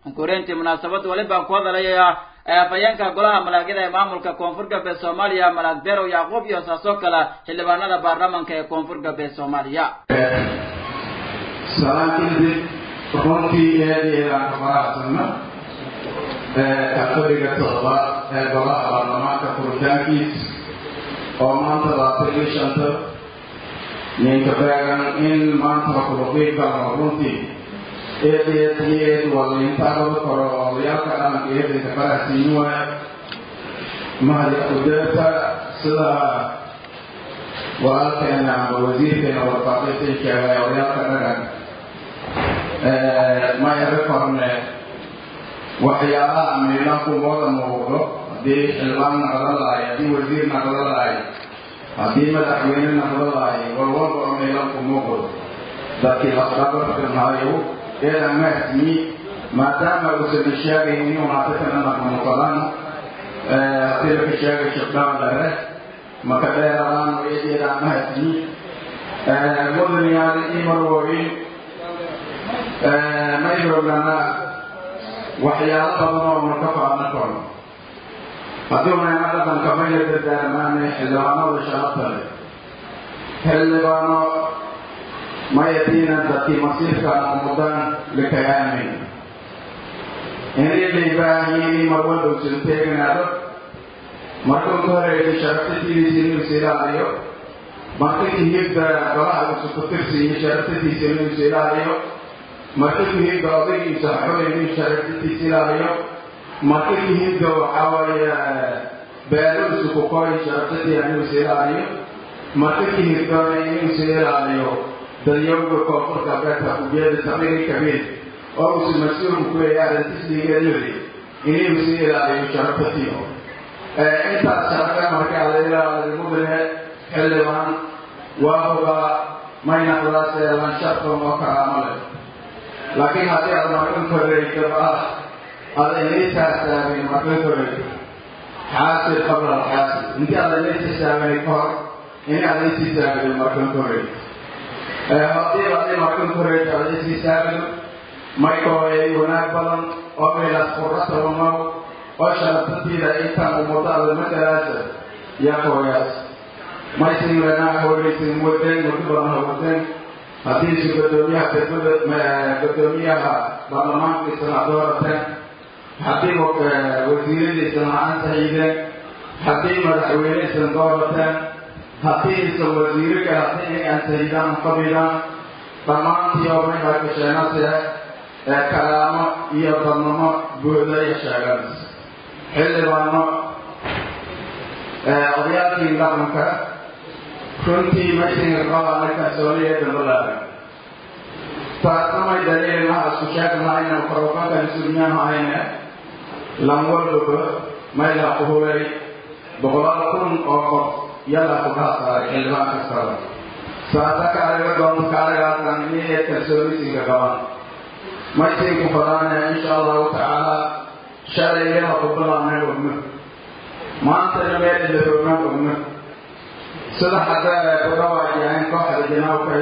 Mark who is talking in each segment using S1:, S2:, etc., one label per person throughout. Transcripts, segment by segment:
S1: koreyntii munaasabadda weliba ku hadalaya afhayeenka golaha malaagyada ee maamulka koonfur galbeed soomaaliya malaag berow yacquub iyo saasoo kale xildhibaanada baarlamanka ee koonfur galbeed soomaaliya
S2: salaan kadib runtii eedeedaan ka faraxsanna kalfadhiga toddobaad ee golaha baarlamaanka furitaankiis oo maanta labaatan iyo shanta ninka beegan in maanta la kuluqiib galno runtii eedeed iyo eed waliintaagada koro odayaalka dhalanka eedanka faraxsiin waay mahadi udeerta sida walaalkeena amba wasiirkeena warfaaqaysan sheegay odayaalka dhagan mayaro korne waxyaalaha miilanku mooda muuqdo haddii xildhibaan naqda lahay haddii wasiir naqda lahay haddii madaxweyne naqda lahay walwalba oo miilanku muuqdo dadkii lafdhabarkanaayo eedan mahsimi maadaama uusan sheegayn inuu hatakana naqmuqadan haddii laka sheegay shabdhaan lare maka dheeraan eedeedaan mahsimi mudaniyaal imarwoyin maydrogana waxyaalo badan oo marka faadna kono haddii unayna dhaqanka mayna dardaarmaane xildhibaanada sharafta leh xildhibaano mayatiina dadkii masiirkaana umudaan likayaamin inay baahiin mar walba usan teeganaado marka ugu horeeyay sharaftatiisa inuu is ilaaliyo marka kihibda golaha usu ku tirsiiyo sharaftatiisa inuu is ilaaliyo marka kihibda odaygiisa waxaweye inuu sharaftatiisa ilaaliyo marka kihibda waxaa weeye beeluusu ku koy sharaftatiisa inuu is ilaaliyo marka kihibdana inuu is ilaaliyo dalyowga koonfurka beerta ujeeda saqiiri kabiir oo uusu mas-uulku ku leeyahay arrintisligeedudi inuu is ilaaliyo sharaftatiyo intaas sharafe marka la ilaaliyo mudane xildhibaan waahuba maynaqdaase lansharton oo karaamo leh laakiin haddii aad markan koreyso ah ada inaytaasaabin markan koreyso xaasib qabla alxaasib intii aad inaytisaabinay ka hor in aad aytisaabin markan koreyso haddii aday markan koreyso aad aytisaabin maykooyay wanaag badan oo meelaas quratabamaw oo sharaftantiida intaan umadaada matalaasa yaa kooyaas maysin lenaa hoolaysin wadeen muddo badan ha wadeen haddiisu guddoomiyaha degmada guddoomiyaha baarlamaankiisana ad doorateen haddii wasiiradiisana ansaxiideen haddii madaxweyneisan doorateen haddii isan wasiiro kale haddii inay ansaxiidaan qabidaan dhammaantii oo mayhaa gasheenase ee kalaamo iyo badnamo buuda iyo sheeganas xildhibaano odayaalkii dhaqanka runtii maysinga qabaana kalsooniya dambalaaga taasnamay daliilnaha isku sheegnahayna karokankan isugnyaanahayne lanwalbaba mayla kuhulay boqolaal kun oo qof yalaa kugaha saaray xildhibaan kastaba saasa kaalaga doon kaalagaasan inay kalsoonisinka qaban maysinku fadaane insha allahu tacaala shalayyaha ku bilaabnay ogno maantana meel ilaroognan ogno sida hadda ku dhawaajiyeen kooxda janaabkay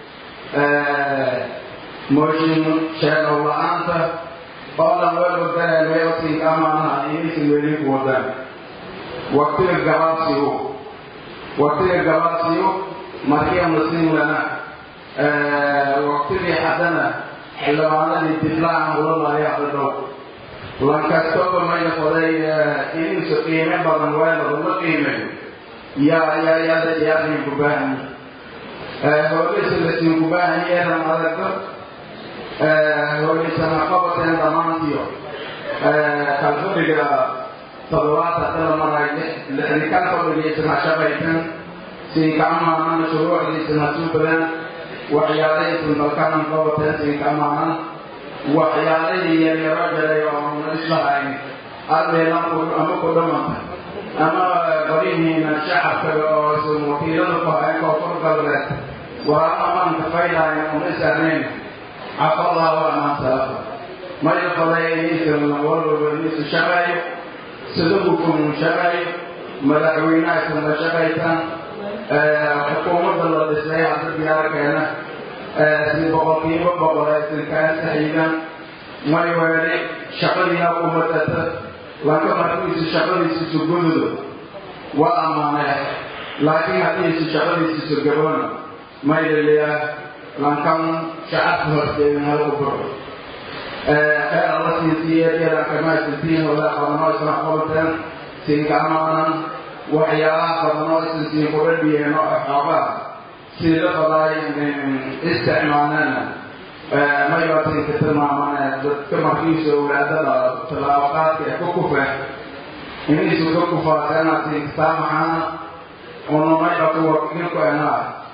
S2: mooshin sheegow la-aanta oo dhan weelwadareemay osinka amaanaha inaysan welin ku wadaan waktiga gabaabsigu waktiga gabaabsigu markii muslimlana waktigii haddana xildhibaanadii diblaan ula laaya hadadhow lankastooba mayna qoday inuusa qiime badan weelada la qiimeeyo yaa yaa yaada yaadin ku baahan hoolaysa lasin ku baahan yeeran adagto hoolaysana qabateen dhammaantiyo kalfadhiga toddobaad hadala maray lixdikan fadhigiisana shaqaysan siinka amaanan shuruucdiisana suubadan waxyaalahaysan dalkanan qabateen siinka amaanan waxyaalahii yaryaro jaray oo na islahayn ardeelan ama ku dhamanta ama qadihiina shacabka oo isun wakiilada ku hayan koonfur galbeed waa amaanka faydaayan una saarnayn cafallah waa amaan salafa maya faday inaysan walwalba inaysan shaqeeyo sida hukun shaqeeyo madaxweynaha isan la shaqaysan xukuumadda la dhisay hadda diyaarkeena si boqolkiiba boqol aysan kaa saxiidan may weele shaqadiina umadata laka markiisu shaqadiisu sugududo waa ammaanee laakiin haddiisu shaqadiisiisu gabona may laliyaa lankan shacabka horteedin hal u buro خير الله سيسير إلى كما سيسير ولا قرنا إسرع قلتن سيكامانا وحياة قرنا سيسير قربي نوع حابا سيدة قضاي استعمانا ما يواتي كتر معنا كما فيش ولادنا تلاوقات كوكوفة إني سو كوكوفة أنا سيكتامعا ونما يواتي وكينكو أنا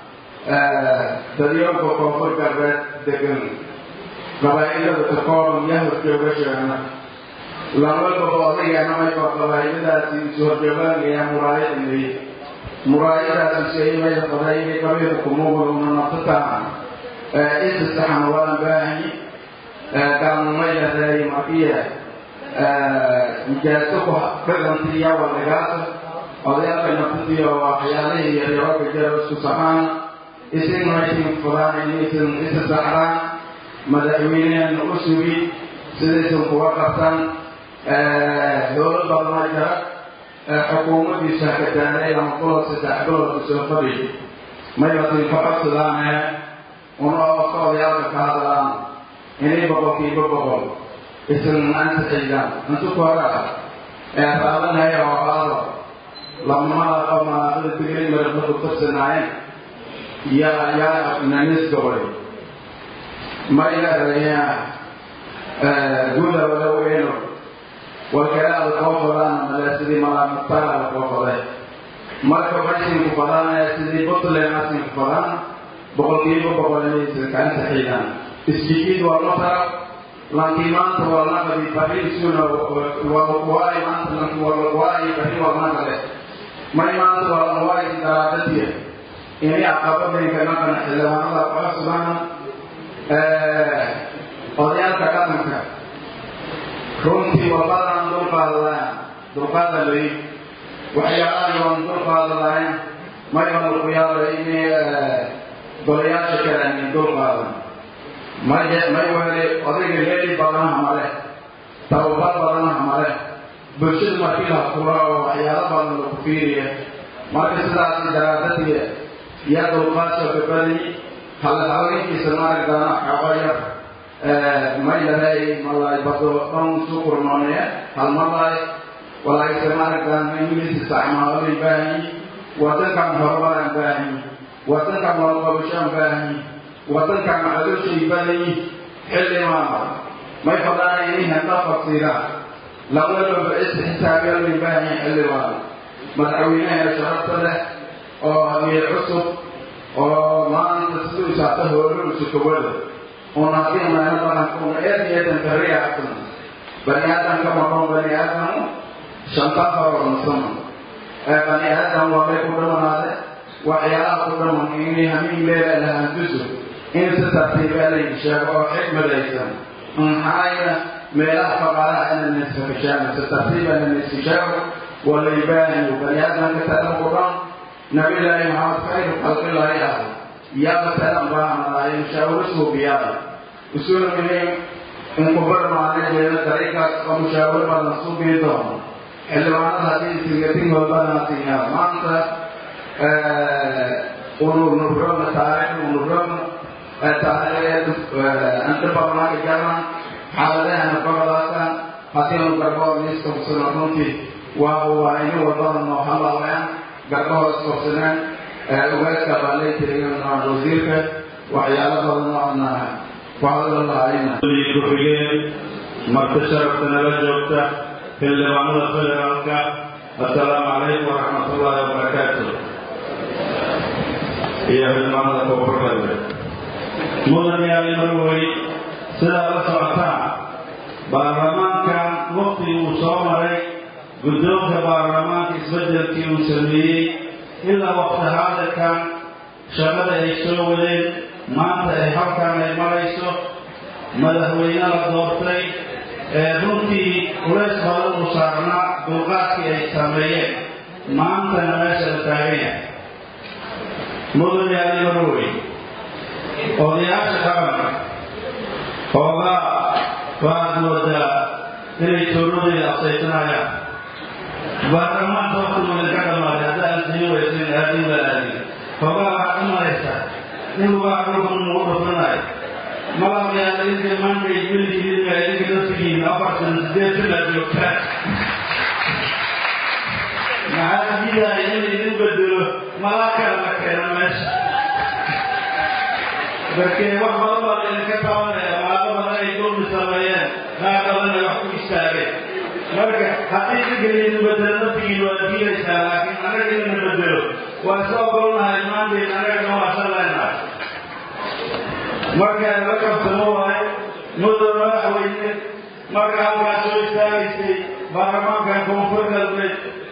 S2: دريوم كوكوفر كربت دقن qabaa'ilada takooban yaa horjooga sheegna lamalbaba odayaanamayba qabaa'iladaasi isu horjoogaanaya muraayadinay muraayadaasi sheeymaya qabaa'ilay qabiilka kumuuquluna naftataan isasaxan waan baahanyi galmayaday makiya mijaaso ku dhagantiya wadagaasa odayaalka naftadiyo waxyaalihii yaryarooka jara isku saxaan isin maysin furaan isin isa saxraan madaxweyneheena u sugi sidaysan kuga qabtan dowlad badana jara xukuumaddiisa hakataanay ama kulo saddex bilood soo fadhi maybatin ka codsadaane una ooka odayaalka ka hadlaan inay boqolkiiba boqol isan ansaxiyaan intu ku hora ee qaadanaya oo qaado lamada oo manaaqada tigray marabna ku tarsanaayeen yaa yaa nanis gobol mayaaraya guda wala weeno walkalaada koo fadaan male sidii malaamutaala koo faday marka bashinku fadaanaya sidii puntland asinku fadaan boqolkiiba boqol inaysan ka ansaxiyaan isjikiid waa masar lankii maanta waa naqadi bariisuna waay maanta lanki waay bari waa naqale may maanta waa waay daraadadiya inay aqabadanka naqana xildhibaanada cosbana odayaalka dhaqanka runtii wabadan dulqaadadaan dulqaada lay waxyaalahan waan dulqaada lahayn mayban ku yaabay inay golayaasha kale anin dulqaadan may may wele odayga leeli badanaha male tababar badanaha male bulshada markii la fura oo waxyaalo badan lagu fiiriya marka sidaasi daraadadii yaa dulqaadka kabadani halhaweenkiisa maaragtana xabayar mayaray malay bado dhan sukurnoonee halmalay walaayse maaragtan ingiliis isticmaalay baahi wadankan horumaraan baahi wadankan walqabashaan baahi wadankan macadoshay badayi xilli maama may fadaan inay handa fasiiraan labadaba is xisaabyalay baahi xilli maama madaxweynaha sharafta leh oo hamiir cusub oo maanta siduu isaata hooluu sukawada una haddii mayna badankuuna eed eedan kariyaatan bani aadamka maqon bani aadamu shanta faroonsama bani aadam waa may ku dhamanaade waxyaalaha ku dhaman inay hamiin leela lahantuso in si tartiibeelay sheego oo xikmadaysan maxaayna meelaha faqaalaha ina nisfakashaana si tartiibana niskasheego walaybaaniyo bani aadamka tadan ku dhan nabilaahi maxamed khayru khalqillahi ah yaaba tadan baanadaay mushaawiro suubiyaada usuna muhiim in ku barmaana jeeda dariiqaas oo mushaawiro badan suubii doono xildhibaanada haddii tingatingooda badanaasiyaa maanta unurnurrona taariikh unurrona taariikheed anta barnaaka jaran xaaladahana baradaasan haddii anu garbood miiska kusano runtii waa waa inu wadada noo halaween garbahood iskorsaneen ugaadka baalay tirigan wasiirka waxyaalo badan oona ku hadla lahayna
S3: ku-xigeen marti sharafta nala joogta xildhibaanada federaalka assalaamu calaykum waraxmatullaahi wabarakaatu iyo xildhibaanada koonfurgalbe mudan yaali marwey sidaa la socotaan baarlamaankan waqtigii uu soo maray guddoonka baarlamaanka isbeddelkii uu sameeyey ilaa waqti haadirkan shaqada ay soo wadeen maanta ay halkan ay marayso madaxweyne la doortay ee runtii culays badan uu saarnaa dulqaadkii ay sameeyeen maantana meesha la taagan yahay mudan yaali marwey odayaasha dhaqanka hoogaa waxaad moodaa inay toonadayda absaysanayaan baarlamaanka waqti magan ka dhamaaday hadda aan siin weysan aadin baa aadin hoogaa waxaad u malaysaa in lugaa dhulkan lagu dhufanayo malabayaa idinka maanta weligiidinka idinka naftigiina afartan sideed sana joogtaan maxaa diidaya in idin bedelo malaa kala la keena meesha markee wax badan baa laydinka tabanaya maado badan ay dulmi sameeyeen qaar badanna wax ku istaageen marka haddii idinka idin bedelo naftigiina waa diidaysaa laakiin annaga idina bedelo waa iska ogolnahay maanteed annagana waa shallaynahay marka la kabsamo waaye muddo madaxweyne marka halkaa soo istaagaysay baarlamaankan koonfur galbeed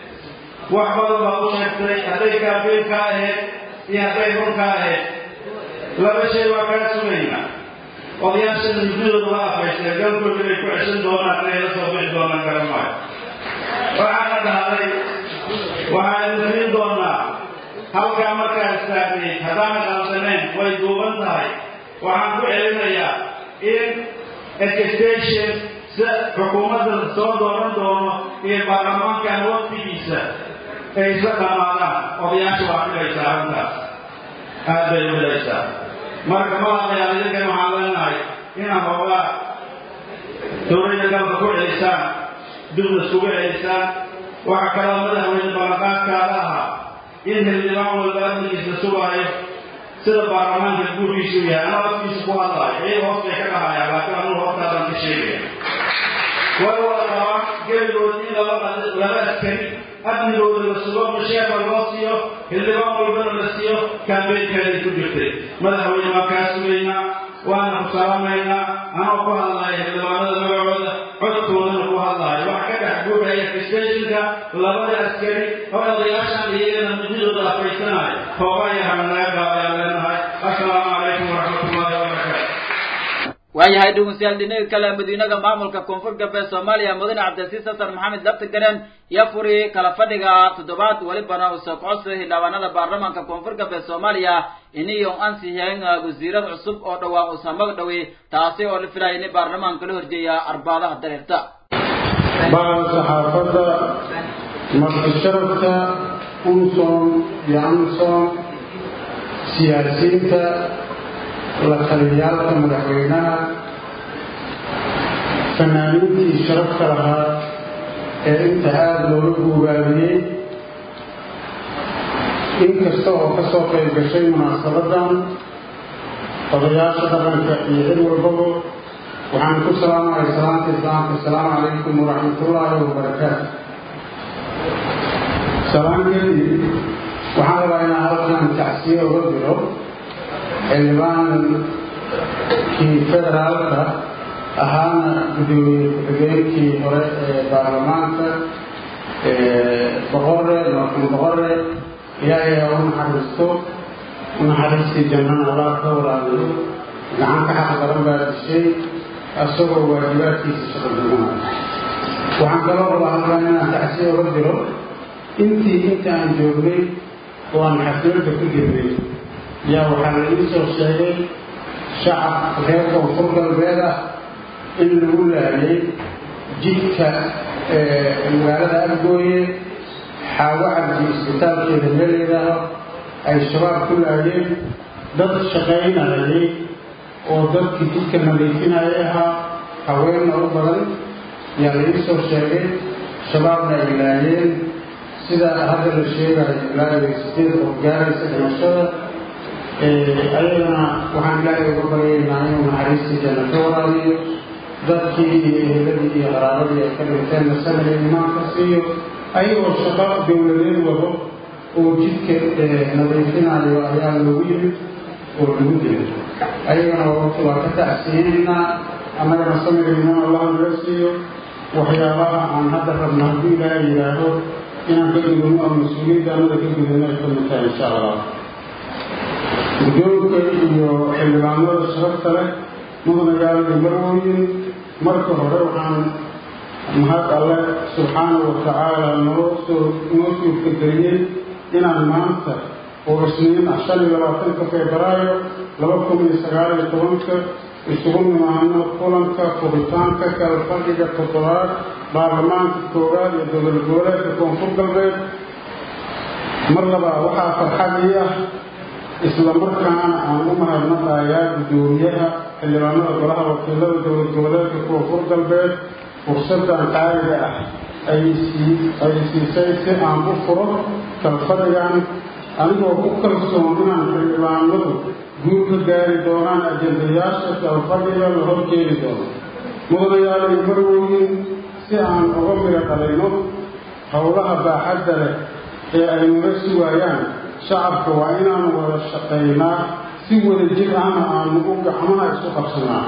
S3: wax badan baa u sheegtay hadday kaafiin ka ahayd iyo hadday run ka ahayd laba shay waa kaa sugayna odayaashan muddadooda waa afaysteen galkooda inay ku ceshan doonaan inay la soo bixi doonaan garan maayo waxaana dhahday waxaan idin doonaa halkaa markaa istaagnayd haddaana qalsanayn way duuban tahay waxaan ku celinayaa in education sida xukuumadda soo dooran doono iyo baarlamaankan waqtigiisa ay isla dhamaadaan odayaasha waa filaysaa arrintaas aad bay filaysaa marka malaaqayaal idinkan waxaan leenahay inaad hoogaa dowladda dalka ku celisaan dibna iskugu celisaan waxaa kaloo madaxweyne ballanqaadkaada ahaa in xildhibaan walba amnigiisa sugaayo sida baarlamaanka guurkiisu yahay anaa afkiisa ku hadlaayo iyaga hoostay ka dhahayaan laakiin anuu hoostaadaan ka sheegaya way wada qabaan gebigood in laba laba askari amnigooda la sugo masheefa loo siiyo xildhibaan walbana la siiyo kaambeynkeeday ku jirtay madaxweyne waan kaa sugaynaa waana ku salaamaynaa anoo ku hadlaya xildhibaanada magacooda codkoodana ku hadlaayo wax ka dhex guuraya festationka labada askari oo odayaashan iyagana mudidooda afaysanaayo hooga iyo hamanaga ayaan leenahay assalaamu calaykum waraxmatullahi wabarakaatu
S1: waayahay dhegeystayaal dhinaga kale madiinaga maamulka koonfur galbeed soomaaliya mudane cabdilasiis xasan maxamed labtagaren iyo furi kala fadhiga toddobaad welibana uu soo kocodsaday xildhibaanada baarlamaanka koonfur galbeed soomaaliya iniyo ansixiyeen wasiirad cusub oo dhowaan uu samag dhowey taasi oo la filaya in baarlamaanka la horjeeya arbaadaha dareerta
S4: bacda saxaafadda martisharafta unson iyo amson siyaasiyiinta la taliyaalka madaxweynaha fanaaniintii sharafka lahaa ee inta aada looga guubaabiyey inkasta oo ka soo qayb gashay munaasabadan odayaasha dhaqanka iyo cid walbaba waxaan ku salaamaya salaanta islaamka asalaamu calaykum waraxmatullaahi wabarakaatu salaan kadib waxaan rabaa inaan halkan tacsiye uga diro xildhibaankii federaalka ahaana gudoomiye ku-xigeenkii hore ee baarlamaanka boqore marxuum boqore ilaahay ha u naxariisto unaxariistii jannana allah ka waraabiyo gacan ka xaq badan baa dishay isagoo waajibaadkiisa shaqadugunay waxaan kaloo rabaa halkan inaan tacsiye uga diro intii inta aan joognay oo aan xafladda ku jirnay yaa waxaa la ii soo sheegay shacab reer koonfur galbeed ah in lagu laayay jidka magaalada afgooye xaawo cabdi isbitaalkeeda meeleedaaho ay shabaab ku laayeen dad shaqaynayay oo dadkii jidka nadiifinaya ahaa haweenna u badan yaa la ii soo sheegay shabaabna ay laayeen sida hadda la sheegayo ilaa iyo sideed qof gaaraysa dhimashada ayagana waxaan ilaahay uga baryaynaa inuu naxariistii janna ka waraabiyo dadkii iyo eheladii iyo qaraabadii ay ka dhinteen nasanaya imaanka siiyo ayagoo shaqo dowladeed wado oo jidka nadiifinayo ayaa loogu yimid oo lagu dilay ayagana waa ka tacsiyeynaynaa annagana samiraynan allah naga siiyo waxyaabaha aan hadda rabna hadduu ilaahay yidhaahdo inaan ka gudubno oo mas-uuliyadda annada ka gudubno ay ka mid tahay insha allah guddoonka iyo xildhibaanada sharafta leh mudnagaalada marwooyin marka hore waxaan mahad alle subxaanahu wa tacaala noo soo noo suurtageliyey inaan maanta oo isniin ah shan iyo labaatanka febraayo laba kun iyo sagaal iyo tobanka isugu nimaano kulanka furitaanka kala fadhiga toddobaad baarlamaanka koowaad iyo dowlad goboleedka koonfur galbeed mar labaa waxaa farxadii ah isla markaana aan u mahadnaqayaa guddoomiyaha xildhibaanada golaha wakiilada dowlad goboleedka koonfur galbeed fursadan qaaliga ah ay siisay si aan u furo kalfadhigan anigoo ku kalsoon inaan xildhibaanadu guul ka gaari doonaan ajendayaasha kalfadhiga la horjeedi doono mudanayaalay marwooyin si aan uga midho dhalayno howlaha baaxadda leh ee ay naga sugaayaan shacabka waa inaanu wada shaqaynaa si wada jir ahna aanu u gacmaha isu qabsanaa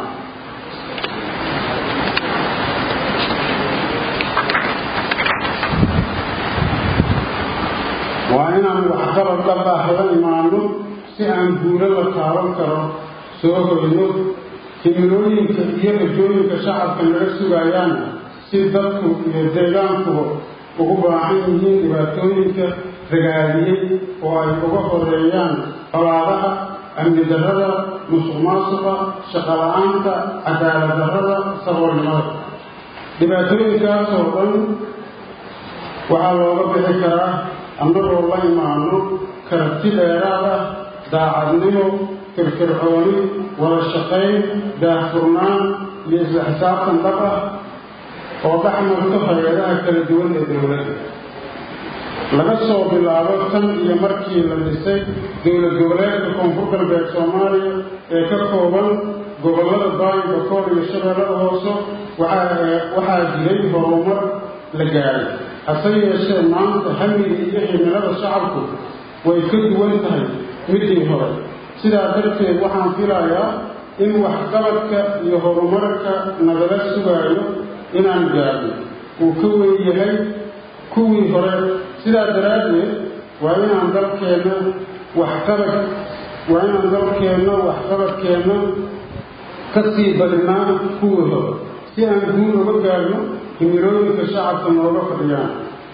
S4: waa inaanu waxqabad dhab ah la imaano si aan guulo la taaban karo soo hoyno himilooyinka iyo rajooyinka shacabka naga sugaayaana si dadku iyo deegaankuba ugu baahan yihiin dhibaatooyinka ragaadiyey oo ay uga horeeyaan colaadaha amni darrada musuq maasuqa shaqala-aanta cadaalad darrada saboolnimada dhibaatooyinkaasoo dhan waxaa looga bixi karaa annagoo la imaano karabti dheeraad ah daacadnimo firfircooni wada shaqayn daahfurnaan iyo isla xisaabtan dhab ah oo dhex marto hay-adaha kala duwan ee dowladda laga soo bilaabo tan iyo markii la dhisay dowlad goboleedka koonfur galbeed soomaaliya ee ka kooban gobollada baayo bakoor iyo shabeellada hoose waxaa jiray horumar la gaadhay hase yeeshee maanta hamiga iyo himilada shacabku way ka duwan tahay midii hore sidaa darteed waxaan filayaa in waxqabadka iyo horumarka nagala sugaayo inaan gaadho uu ka weyn yahay kuwii hore sidaa daraaddeed waa inaan dalkeenna waxqabad waa inaan dalkeenna waxqabadkeenna ka sii badinaa kuwii hore si aan guul uga gaarno himilooyinka shacabka nooga fadhiyaan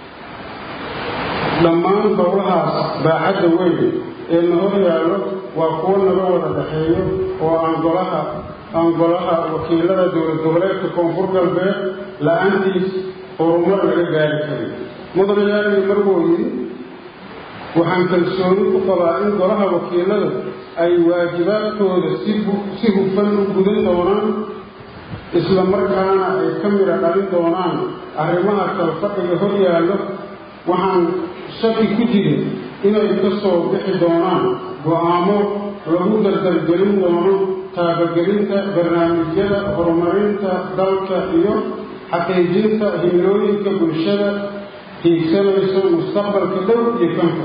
S4: dhammaan howlahaas baaxadda weyn ee na hor yaallo waa kuwo naga wada dhaxeeyo oo aan golaha aan golaha wakiilada dowlad goboleedka koonfur galbeed la-aantiis horumar laga gaari karin mudanayaaliyo marwooyin waxaan kalsooni ku qabaa in golaha wakiilada ay waajibaadkooda si hufan u gudan doonaan isla markaana ay ka midha dhalin doonaan arrimaha kalfadhiga hor yaallo waxaan shaki ku jirin inay ka soo bixi doonaan go-aamo lagu dardargelin doono taabagelinta barnaamijyada horumarinta dalka iyo xaqiijinta himilooyinka bulshada hiigsanayso mustaqbalka dhow iyo kanka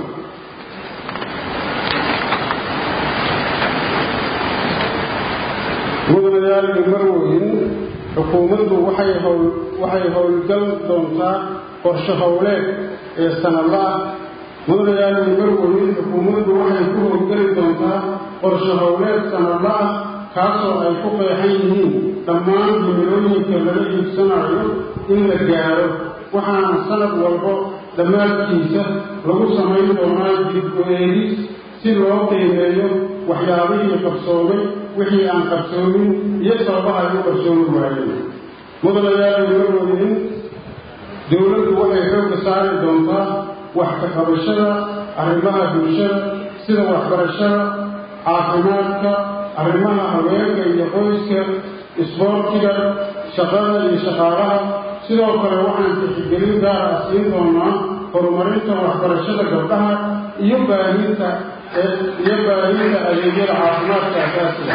S4: mudanayaal iyo marwooyin xukuumaddu waxay howl waxay howlgal doontaa qorshe howleed ee sanadla ah mudanayaal iyo marwooyin xukuumaddu waxay ku howlgeli doontaa qorshe howleed sanadla ah kaasoo ay ku qeexan yihiin dhammaan himilooyinka laga hiigsanayo in la gaaro waxaana sanad walbo dhammaadkiisa lagu samayn doonaa dib-u-eegis si loo qiimeeyo waxyaabihii qabsoomay wixii aan qabsoomin iyo sababaha ay u qarsoomi waayeen mudanayaal iyo marwooyin dowladdu waxay xoogga saari doontaa wax ka qabashada arrimaha bulshada sida waxbarashada caafimaadka arrimaha haweenka iyo qoyska isboortiga shaqada iyo shaqaalaha sidoo kale waxaan tixgelin gaar ah siin doonaa horumarinta waxbarashada gabdhaha iyo baahinta iyo baahinta adeegyada caafimaadka asaasiga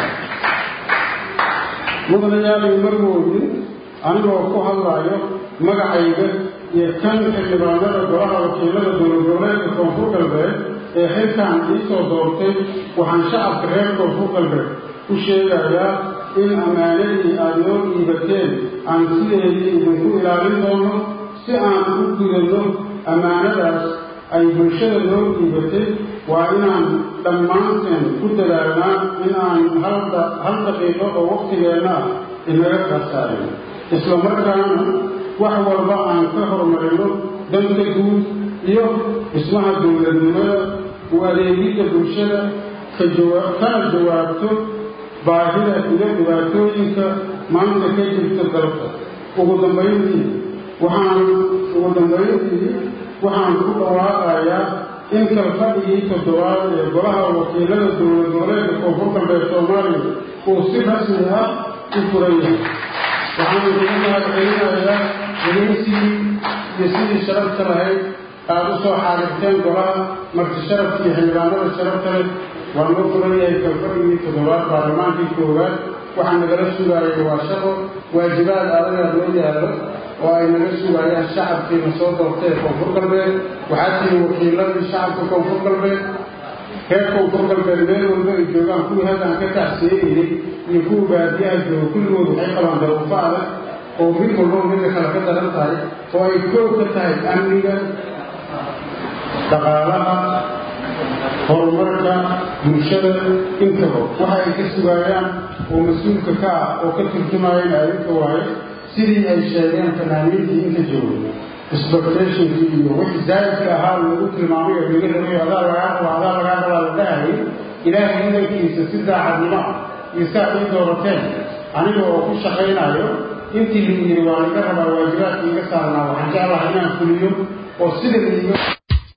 S4: mudanayaal iyo marwooyin anigoo ku hadlaayo magacayga iyo kan xildhibaanada golaha wakiilada dowlad goboleedka koonfur galbeed ee xilkan iisoo doortay waxaan shacabka reer koonfur galbeed u sheegayaa in ammaanadii aada noo dhiibateen aan sideedii idinku ilaalin doono si aan u gudanno ammaanadaas ay bulshada noo dhiibatay waa inaan dhammaanteen ku dadaalnaa in aan hal daqiiqo oo waqtigeenna ah inaga khasaarin isla markaana wax walba aan ka horumarino danta guud iyo dhismaha dowladnimada u adeegidda bulshada kana jawaabto baahida iyo dhibaatooyinka maanta ka jirta dalka ugu dambayntii waxaan ugu dambayntii waxaan ku dhawaaqayaa in kalfadhigii toddobaad ee golaha wakiilada dowlad goboleedka koonfur galbeed soomaaliya uu si rasmi ah u furan yahay waxaan uga mahadcelinayaa gelinsigii iyo sidii sharafta lahayd aada u soo xaadirteen golaha marti sharafkii xildhibaanada sharafta leh waa noo furan yahay kalfadhigii toddobaad baarlamaankii koowaad waxaa nagala sugaayay waa shaqo waajibaad adagaa loo yaallo oo ay naga sugayaan shacabkiina soo doortay ee koonfur galbeed waxaa tihi wakiiladii shacabka koonfur galbeed reer koonfur galbeed meel walba ay joogaan kuwii halkaan ka tacsiyeynayay iyo kuwa baadiyaha jooga kulligood waxay qabaan daruufo adag oo mid walba midda kale ka daran tahay oo ay koob ka tahay amniga dhaqaalaha horumarka bulshada intaba waxa ay ka sugaayaan oo mas-uulka ka ah oo ka turjumayana adinka waaye sidii ay sheegeen fanaaniintii inta jooga expectationkii iyo wixii zaa'idka ahaa lagu tilmaamay oo laga rabay adaa lagaa raba adaa lagaa rabaa la dhahayay ilaahay idankiisa si daacadnimo ah iyo saa ii doorateen aniga oo ku shaqaynayo intii lagu yidhi waa laga rabaa waajibaadka iga saarnaa waxaan jeclahay inaan fuliyo oo sida liiga